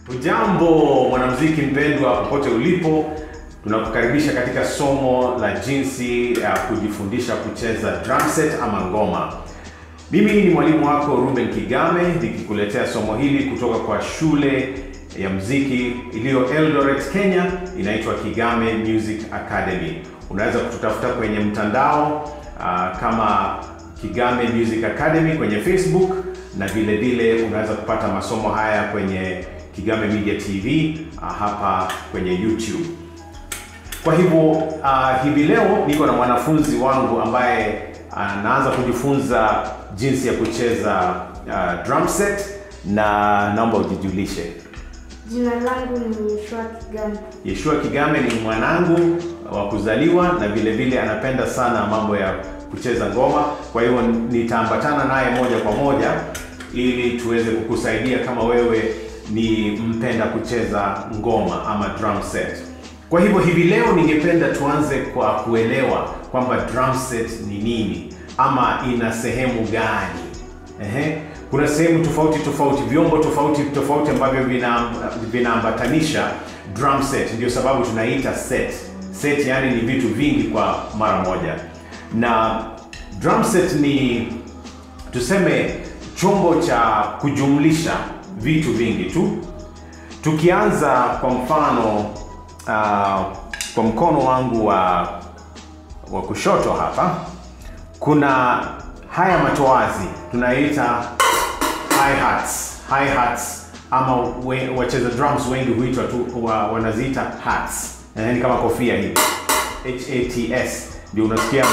Ujambo mwanamuziki mpendwa, popote ulipo, tunakukaribisha katika somo la jinsi ya kujifundisha kucheza drum set ama ngoma. Mimi ni mwalimu wako Ruben Kigame nikikuletea somo hili kutoka kwa shule ya muziki iliyo Eldoret, Kenya, inaitwa Kigame Music Academy. Unaweza kututafuta kwenye mtandao uh, kama Kigame Music Academy kwenye Facebook na vile vile unaweza kupata masomo haya kwenye Kigame Media TV uh, hapa kwenye YouTube. Kwa hivyo uh, hivi leo niko na mwanafunzi wangu ambaye anaanza uh, kujifunza jinsi ya kucheza uh, drum set na naomba ujijulishe. Jina langu ni Yeshua Kigame. Yeshua Kigame ni mwanangu wa kuzaliwa na vile vile anapenda sana mambo ya kucheza ngoma. Kwa hivyo nitaambatana naye moja kwa moja ili tuweze kukusaidia kama wewe ni mpenda kucheza ngoma ama drum set. Kwa hivyo hivi leo ningependa tuanze kwa kuelewa kwamba drum set ni nini ama ina sehemu gani. Ehe. Kuna sehemu tofauti tofauti, vyombo tofauti tofauti ambavyo vina vinaambatanisha drum set, ndio sababu tunaita set. Set yani ni vitu vingi kwa mara moja, na drum set ni tuseme chombo cha kujumlisha vitu vingi tu. Tukianza kwa mfano uh, kwa mkono wangu wa wa kushoto hapa kuna haya matoazi tunaita hi-hats. Hi-hats ama we, wacheza drums wengi huitwa tu wa, wanaziita hats. Eh, ni kama kofia hivi. HATS ndio unasikia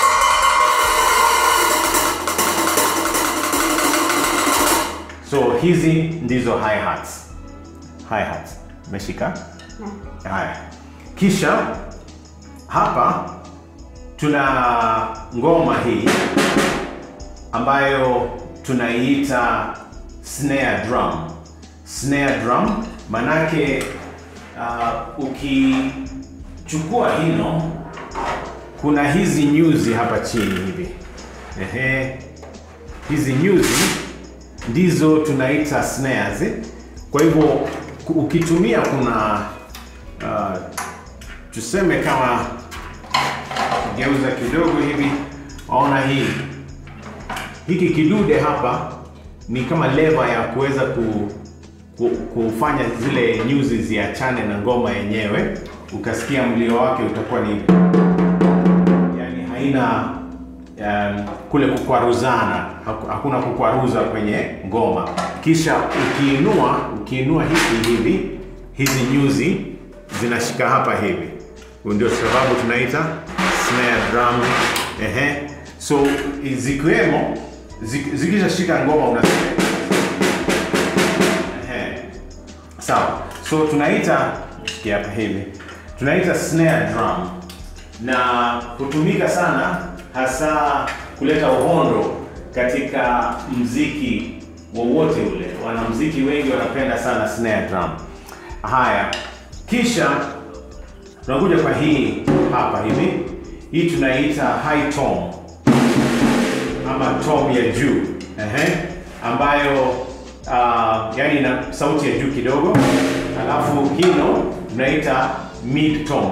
So hizi ndizo hi-hats. Hi-hats. Umeshika? Haya. Kisha hapa tuna ngoma hii ambayo tunaiita snare drum. Snare drum manake uh, ukichukua hino kuna hizi nyuzi hapa chini hivi. Ehe. Hizi nyuzi ndizo tunaita snares. Kwa hivyo ukitumia kuna uh, tuseme kama geuza kidogo hivi, waona hii hiki kidude hapa ni kama leva ya kuweza ku, ku, kufanya zile nyuzi ziachane na ngoma yenyewe. Ukasikia mlio wake utakuwa ni yani haina um, kule kukwaruzana, hakuna kukwaruza kwenye ngoma. Kisha ukiinua ukiinua hiki hivi, hizi nyuzi zinashika hapa hivi, ndio sababu tunaita snare drum. Ehe, so zikiwemo zikishashika ngoma unasikia. Ehe, sawa. So tunaita sikia hapa hivi, tunaita snare drum na hutumika sana hasa kuleta uhondo katika mziki wowote ule. Wanamziki wengi wanapenda sana snare drum. Haya, kisha tunakuja kwa hii hapa hivi, hii tunaita high tom ama tom ya juu ehe, ambayo uh, yani ina sauti ya juu kidogo, alafu hino tunaita mid tom,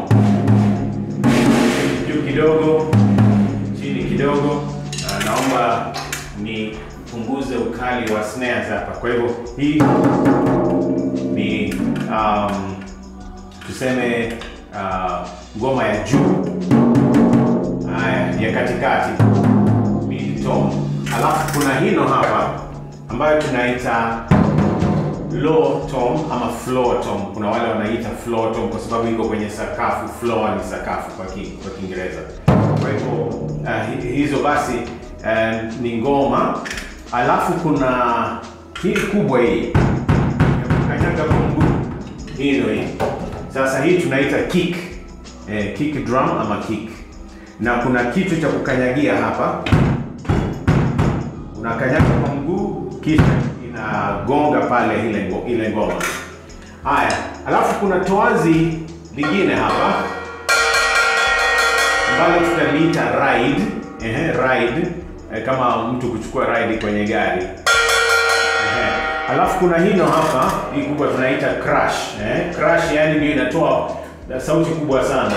juu kidogo, chini kidogo. Uh, naomba nipunguze ukali wa snares hapa. Kwa hivyo hii ni um, tuseme uh, ngoma ya juu, haya ya katikati mid tone, alafu kuna hino hapa ambayo tunaita low tone ama floor tone. Kuna wale wanaita floor tone kwa sababu iko kwenye sakafu. Floor ni sakafu kwa ki, kwa Kiingereza. Kwa hivyo uh, hizo basi uh, ni ngoma, alafu kuna hii kubwa hii ya kukanyaga kwa mguu, hino hii sasa hii tunaita kick eh, kick drum ama kick, na kuna kitu cha kukanyagia hapa, unakanyaga kwa mguu kisha inagonga pale ile ngo, ile ngoma. Haya, alafu kuna toazi lingine hapa ambalo tutaliita ride. Ehe, ride eh, kama mtu kuchukua ride kwenye gari. Ehe. Alafu kuna hino hapa, hii kubwa tunaita crash. Eh? Crash yani ndio inatoa sauti kubwa sana.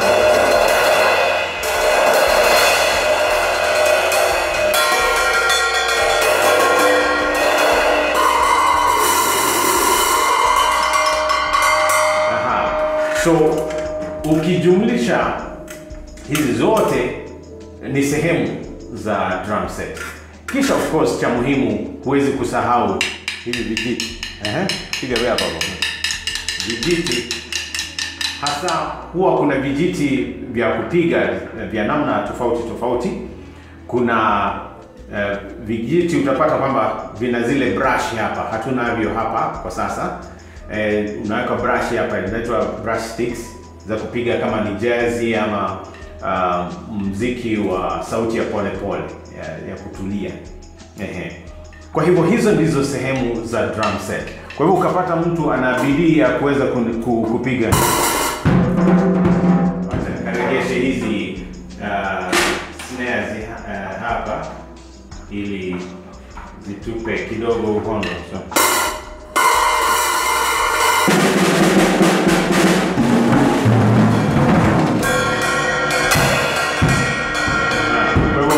Aha. So ukijumlisha hizi zote ni sehemu za drum set. Kisha of course cha muhimu huwezi kusahau hivi vijiti. Ehe, piga wewe hapa bwana. Vijiti hasa huwa kuna vijiti vya kupiga eh, vya namna tofauti tofauti. Kuna eh, vijiti utapata kwamba vina zile brush hapa, hatunavyo hapa kwa sasa. Eh, unaweka brush hapa inaitwa brush sticks za kupiga kama ni jazzy ama uh, mziki wa sauti ya pole pole ya, ya kutulia. Ehe. Kwa hivyo hizo ndizo sehemu za drum set. Kwa hivyo ukapata mtu ana bidii ya kuweza kun- ku- kupiga Wacha nikaregeshe hizi uh, snares uh, hapa ili zitupe kidogo uhondo. So. Ah, kwa hivyo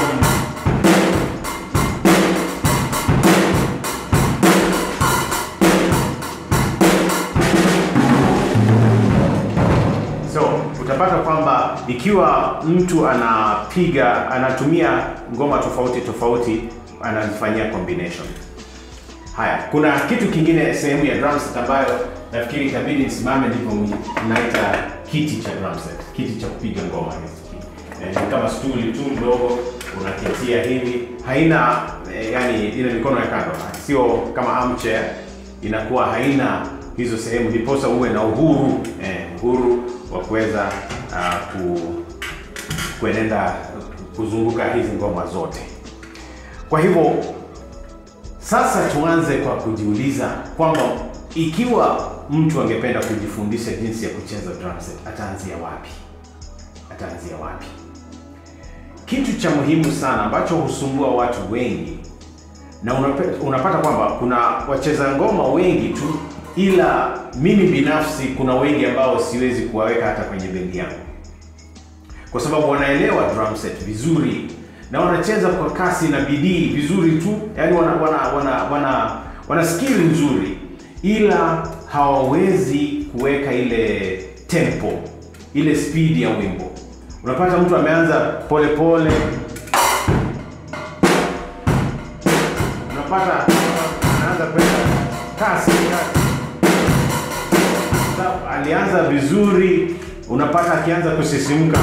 So utapata kwamba ikiwa mtu anapiga anatumia ngoma tofauti tofauti, anazifanyia combination. Haya, kuna kitu kingine sehemu ya drum set ambayo nafikiri itabidi nisimame, ndipo naita kiti cha drum set, kiti cha kupiga ngoma hizi. Eh, ni kama stuli tu ndogo unaketia hivi, haina eh, yani ile mikono ya kando, sio kama armchair, inakuwa haina hizo sehemu, ndiposa uwe na uhuru eh, uhuru wa kuweza uh, ku, kuenenda kuzunguka hizi ngoma zote. Kwa hivyo sasa tuanze kwa kujiuliza kwamba ikiwa mtu angependa kujifundisha jinsi ya kucheza drum set, ataanzia wapi? Ataanzia wapi? Kitu cha muhimu sana ambacho husumbua watu wengi na unape- unapata kwamba kuna wacheza ngoma wengi tu, ila mimi binafsi kuna wengi ambao siwezi kuwaweka hata kwenye bendi yangu kwa sababu wanaelewa drum set vizuri na wanacheza kwa kasi na bidii vizuri tu, yani wana wana wana wana, wana skill nzuri, ila hawawezi kuweka ile tempo, ile speed ya wimbo. Unapata mtu ameanza pole pole, unapata anaanza kwenda kasi kasi. Sasa alianza vizuri, unapata akianza kusisimka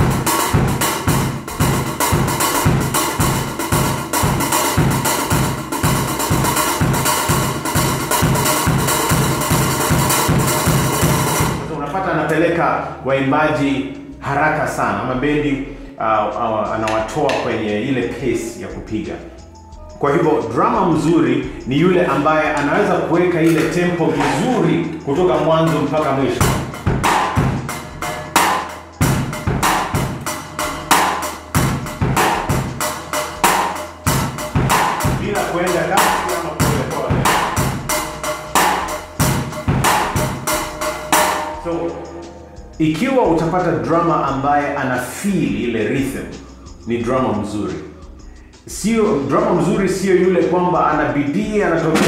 Sasa unapata anapeleka waimbaji haraka sana ama bendi uh, uh, anawatoa kwenye ile pace ya kupiga. Kwa hivyo drama mzuri ni yule ambaye anaweza kuweka ile tempo vizuri kutoka mwanzo mpaka mwisho. Bila kuenda kasi ama polepole. So ikiwa utapata drama ambaye ana feel ile rhythm, ni drama mzuri. Sio drama mzuri, sio yule kwamba ana bidii anatoka,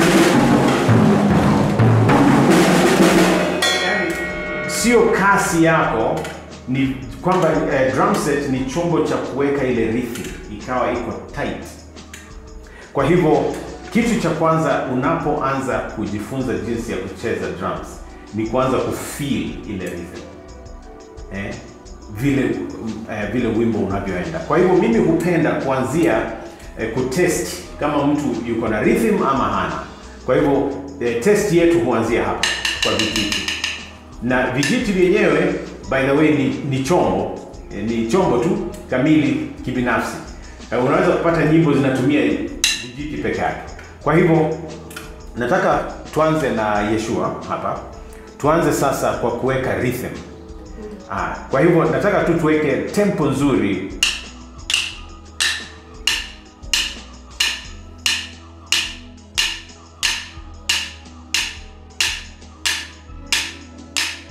yani sio kasi yako, ni kwamba eh, drum set ni chombo cha kuweka ile rhythm ikawa iko tight. Kwa hivyo kitu cha kwanza unapoanza kujifunza jinsi ya kucheza drums ni kuanza kufeel ile rhythm eh, vile eh, vile wimbo unavyoenda. Kwa hivyo mimi hupenda kuanzia eh, kutest kama mtu yuko na rhythm ama hana. Kwa hivyo eh, test yetu huanzia hapa kwa vijiti, na vijiti vyenyewe by the way ni, ni chombo eh, ni chombo tu kamili kibinafsi. Eh, unaweza kupata nyimbo zinatumia vijiti peke yake. Kwa hivyo nataka tuanze na Yeshua hapa. Tuanze sasa kwa kuweka rhythm. Ah, kwa hivyo nataka tu tuweke tempo nzuri.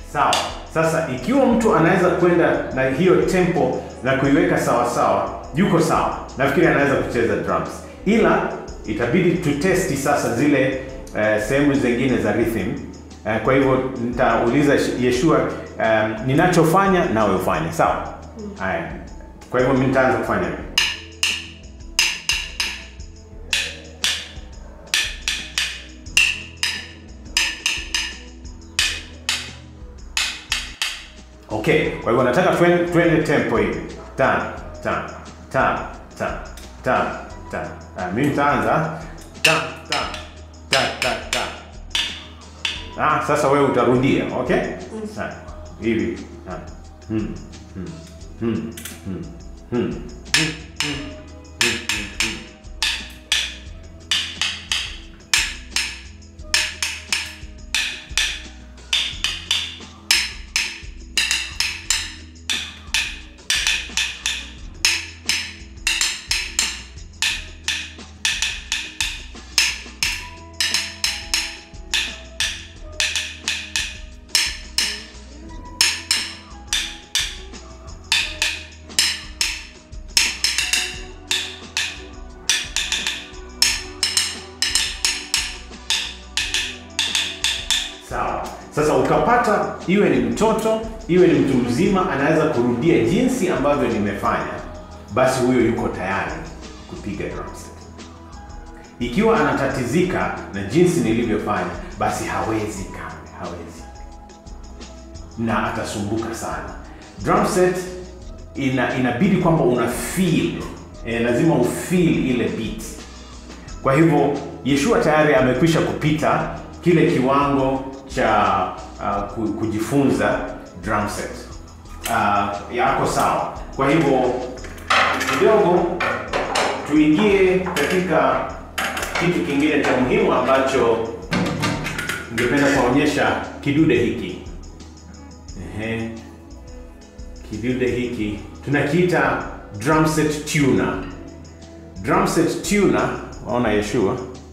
Sawa. Sasa ikiwa mtu anaweza kwenda na hiyo tempo na kuiweka sawa sawa, yuko sawa, nafikiri anaweza kucheza drums, ila itabidi tutesti sasa zile eh, sehemu zingine za rhythm. Eh, kwa hivyo nitauliza Yeshua um, ninachofanya nawe ufanye, sawa? Haya, kwa hivyo mimi nitaanza kufanya hivi. Okay, kwa hivyo nataka twende, twende tempo hivi tano tano tano tano tano tano. Ah, mimi nitaanza tano tano tano tano tano. Ah, sasa wewe utarudia, okay? Sawa. Hivi. Ah. Hmm. Hmm. Hmm. Hmm. Hmm. Sawa. Sasa ukapata iwe ni mtoto iwe ni mtu mzima anaweza kurudia jinsi ambavyo nimefanya, basi huyo yuko tayari kupiga drum set. Ikiwa anatatizika na jinsi nilivyofanya, basi hawezi kamwe, hawezi na atasumbuka sana. Drum set ina inabidi kwamba una feel eh, lazima ufeel ile beat. Kwa hivyo Yeshua tayari amekwisha kupita kile kiwango cha uh, ku- kujifunza drum set. Uh, yako sawa. Kwa hivyo kidogo tuingie katika kitu kingine cha muhimu ambacho ningependa kuonyesha kidude hiki. Ehe. Kidude hiki tunakiita drum set tuner. Drum set tuner, waona Yeshua?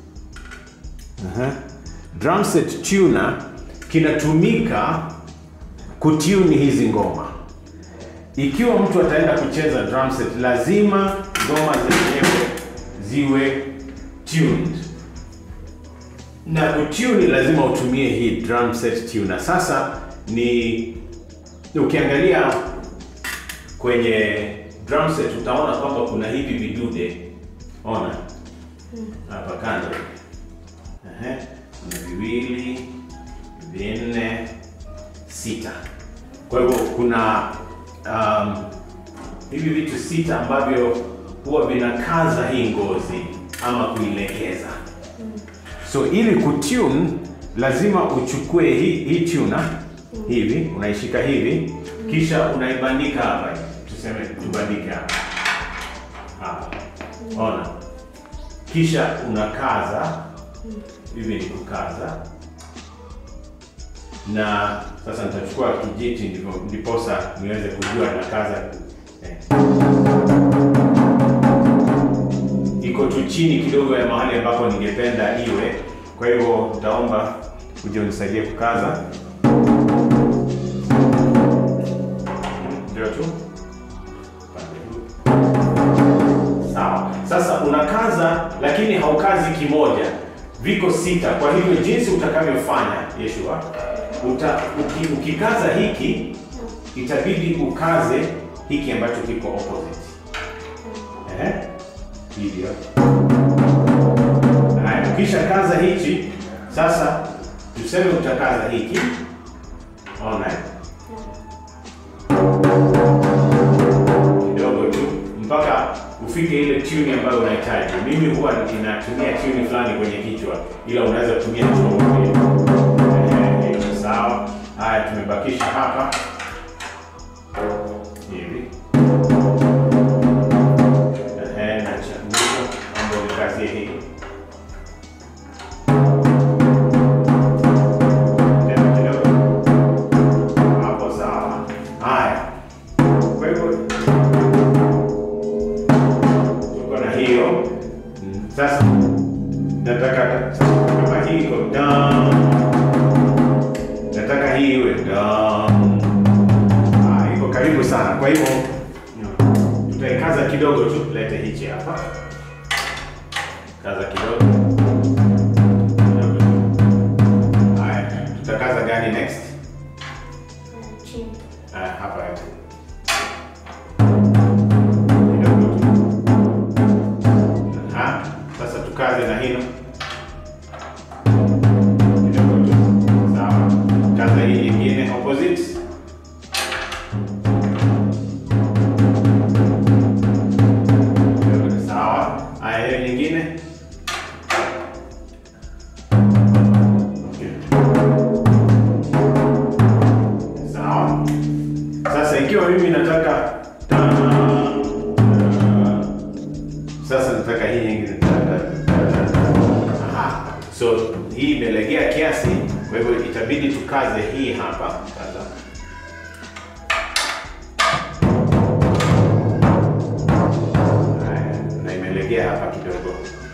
Aha. Drum set tuner kinatumika kutune hizi ngoma. Ikiwa mtu ataenda kucheza drum set, lazima ngoma zenyewe ziwe tuned, na kutune lazima utumie hii drum set tuner. Sasa ni ukiangalia kwenye drum set utaona kwamba kuna hivi vidude, ona hapa kando Ehe, kuna viwili, vinne, sita. Kwa hivyo kuna um, hivi vitu sita ambavyo huwa vinakaza hii ngozi ama kuilegeza. So ili kutune lazima uchukue hii, hii tuner hivi, unaishika hivi, kisha unaibandika hapa, tuseme tubandike hapa hapa, ona, kisha unakaza hivi ni kukaza, na sasa nitachukua kijiti ndipo ndiposa niweze kujua nakaza eh. Iko tu chini kidogo ya mahali ambapo ningependa iwe, kwa hivyo nitaomba uje unisaidie kukaza. Ndio tu Pande huu. Sawa. Sasa unakaza lakini haukazi kimoja, viko sita. Kwa hivyo jinsi utakavyofanya Yeshua, uta, uki, ukikaza hiki itabidi ukaze hiki ambacho kiko opposite. Ehe, hivyo. Haya, ukisha kaza hichi sasa, tuseme utakaza hiki, ona eh? kidogo tu mpaka ufike ile tune ambayo unahitaji. Mimi huwa ninatumia tune fulani kwenye kichwa, ila unaweza kutumia chombo pia. Eh, hiyo ni sawa. Haya, tumebakisha hapa hivi. Ehe, na cha mwisho ambayo ni kazi hii. Tena kidogo. Hapo sawa. Haya. Kwa hivyo tuko na hiyo Mm, sasa nataka kama hii iko down nataka hii iwe down kwa hivyo tutaikaza kidogo tu, lete hichi hapa, kaza kidogo kidogo tu. Haya, tutakaza gani next? chini. Ah, hapa hivi. Kidogo tu. Aha, sasa tukaze na hilo kidogo tu. Sawa, kaza hii nyingine opposite. Kidogo tu, Sawa, haya hiyo nyingine. Okay. Sawa. Sasa ikiwa mimi nataka ta- sasa nataka hii nyingine Aha. So hii imelegea kiasi, kwa hivyo itabidi tukaze hii hapa. Kaza. Haya, na imelegea hapa kidogo.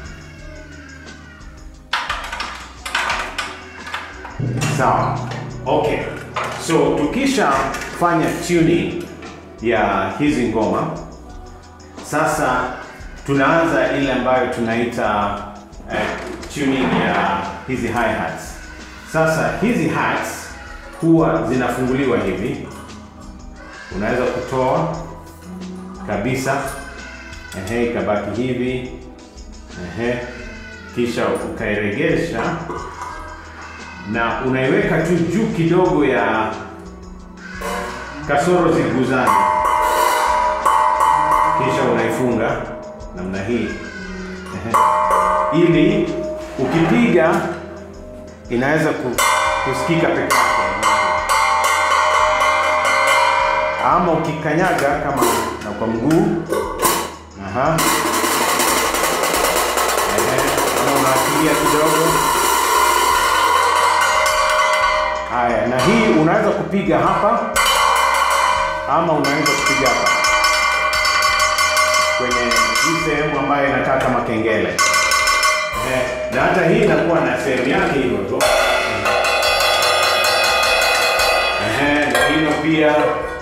Sawa. Okay. So tukishafanya tuning ya hizi ngoma, sasa tunaanza ile ambayo tunaita eh, tuning ya hizi hi-hats. Sasa hizi hats huwa zinafunguliwa hivi, unaweza kutoa kabisa, ehe, ikabaki hivi, ehe, kisha ukairegesha na unaiweka tu juu kidogo ya kasoro ziguzane, kisha unaifunga namna hii Ehe. ili ukipiga inaweza ku- kusikika peke yake, ama ukikanyaga kama na kwa mguu aha, Ehe. Ama unaachilia kidogo Haya, na hii unaweza kupiga hapa ama unaweza kupiga hapa kwenye hii sehemu ambayo inakaa kama kengele. Eh, na hata hii inakuwa na sehemu yake hivyo tu. Eh, na hilo pia.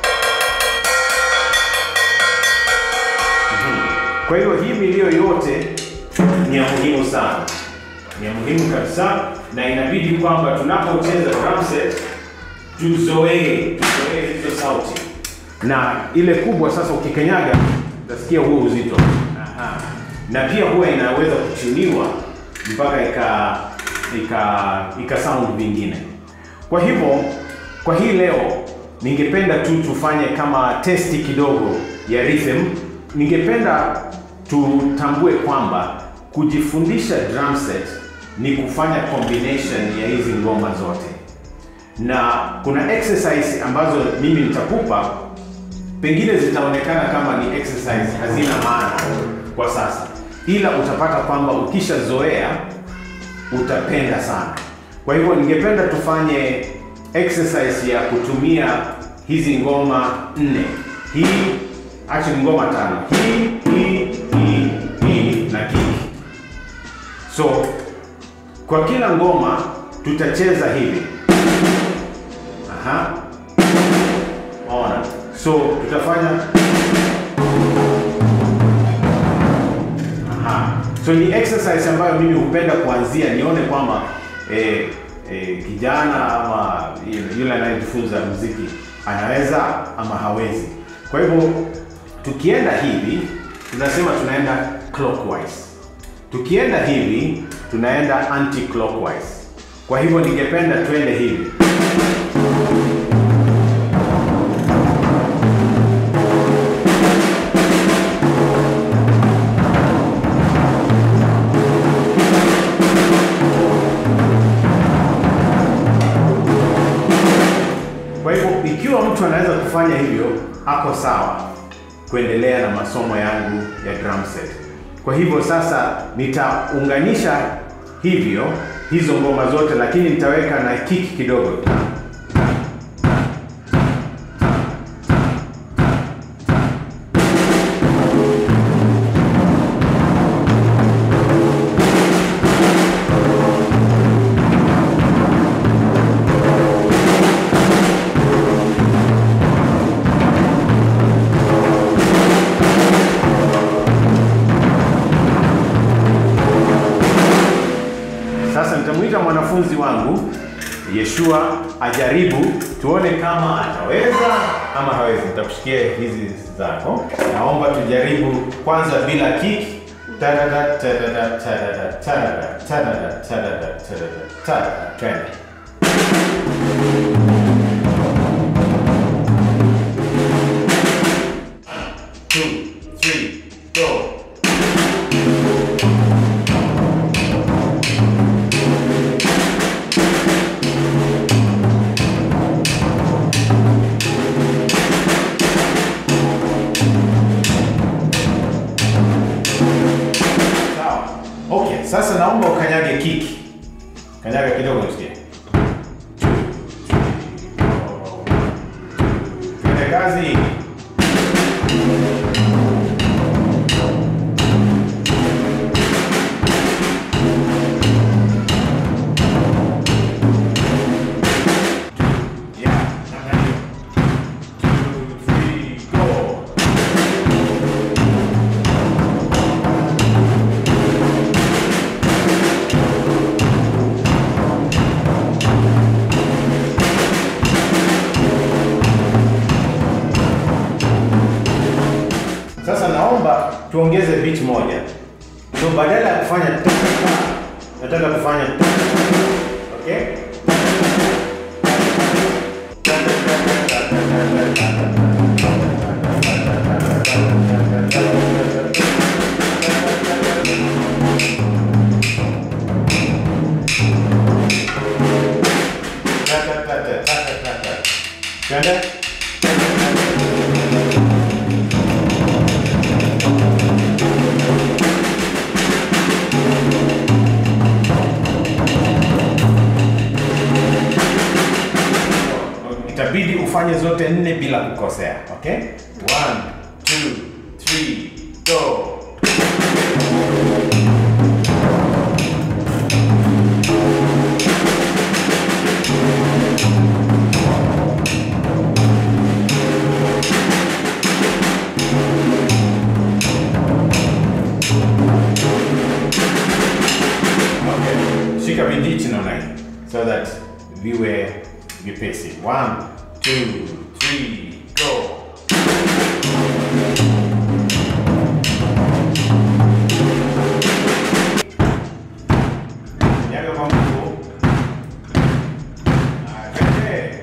Mhm. Kwa hiyo hii milio yote ni ya muhimu sana ni ya muhimu kabisa, na inabidi kwamba tunapocheza drum set tuzoee tuzoee hizo sauti, na ile kubwa sasa ukikanyaga utasikia huo uzito. Aha. Na pia huwa inaweza kuchuniwa mpaka ika ika ika sound vingine. Kwa hivyo kwa hii leo ningependa tu tufanye kama testi kidogo ya rhythm. Ningependa tutambue kwamba kujifundisha drum set ni kufanya combination ya hizi ngoma zote, na kuna exercise ambazo mimi nitakupa, pengine zitaonekana kama ni exercise hazina maana kwa sasa, ila utapata kwamba ukishazoea utapenda sana. Kwa hivyo ningependa tufanye exercise ya kutumia hizi ngoma nne, hii actually ngoma tano, hii hii hii hii na kick. So kwa kila ngoma tutacheza hivi. Aha. Ona. So tutafanya Aha. So ni exercise ambayo mimi hupenda kuanzia nione kwamba eh, eh, kijana ama yule anayejifunza muziki anaweza ama hawezi. Kwa hivyo tukienda hivi tunasema tunaenda clockwise. Tukienda hivi tunaenda anti clockwise. Kwa hivyo ningependa twende hivi. Kwa hivyo ikiwa mtu anaweza kufanya hivyo, ako sawa kuendelea na masomo yangu ya drum set. Kwa hivyo sasa nitaunganisha hivyo hizo ngoma zote, lakini nitaweka na kick kidogo. nitamuita mwanafunzi wangu Yeshua ajaribu, tuone kama ataweza ama hawezi. Nitakushikia hizi zako, naomba tujaribu kwanza bila kick. Tadada, tadada, tadada, tadada, tadada, tadada, tadada, tadada. Twende. Two, three, go. Sawa. Okay, sasa naomba ukanyage kiki. Kanyaga kidogo nisikie. Twende kazi. Yeah, namna hiyo. Two, three, go. Sasa naomba tuongeze beat moja. So badala ya kufanya ta- ta- ta, nataka kufanya ta- ta- ta. okay? Ta- ta- ta- ta- ta- ta- ta- ta. Twende? itabidi ufanye zote nne bila kukosea okay one two three go okay shika vijiti namna hii so that viwe vipesi one two three go Nyaga kwa mguu. Ah, twende.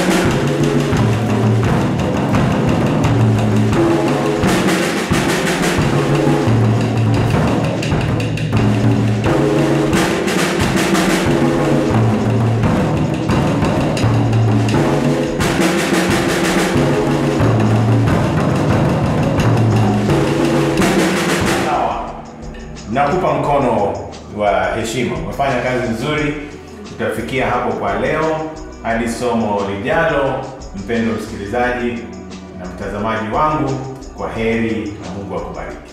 Sawa. Nakupa mkono wa heshima. Umefanya kazi nzuri. Tutafikia hapo kwa leo. Hadi somo lijalo, mpendo msikilizaji na mtazamaji wangu, kwa heri na Mungu akubariki.